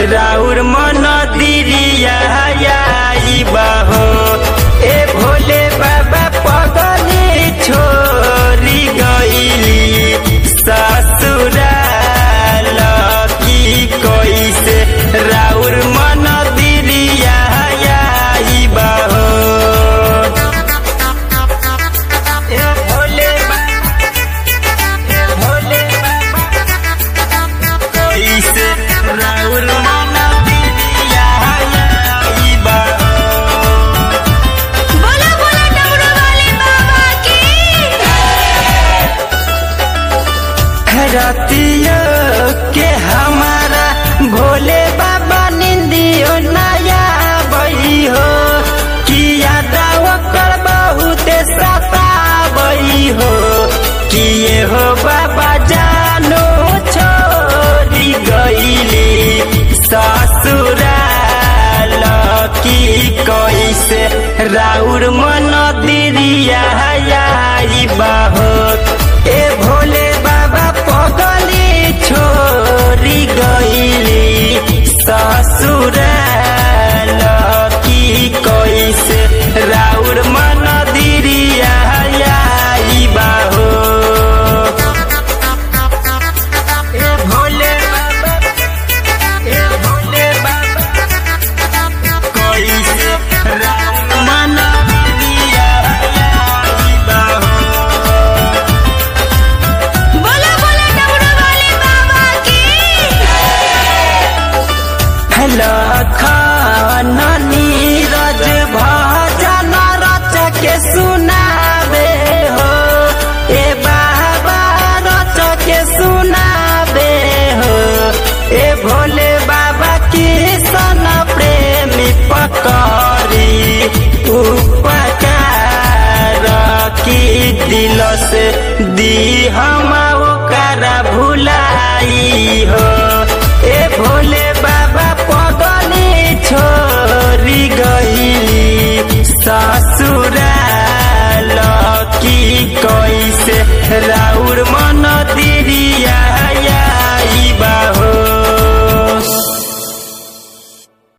राउर मन दिरिया बाहो ए भोले बाबा पगली छोरी गईली ससुराल की कैसे राउर मन दिरिया बाहो ए भोले बाबा ए भोले बाबा कैसे राउर मन दिरिया बाहो बोला बोला डमरू वाले बाबा की रतिया के हमारा भोले बाबा निंदियो नया बई हो किया दावा कर बहुत सताबई हो किए हो बाबा जानो छोड़ी गईली ससुराल की कैसे राउर मन दिरिया बाहो ए भोले बाबा पगली छोरी गईली ससुराल की कैसे राउर मन दिरिया बाहो ए भोले बाबा ए भोले बाबा कैसे राउर मन दिरिया बाहो बोला बोला डमरू वाले बाबा की लखन नीरज भजन रच के सुनाबे हो ए बाबा रच के सुनाबे हो ए भोले बाबा की सन प्रेमी पकड़ी उपकार की दिल से दी हम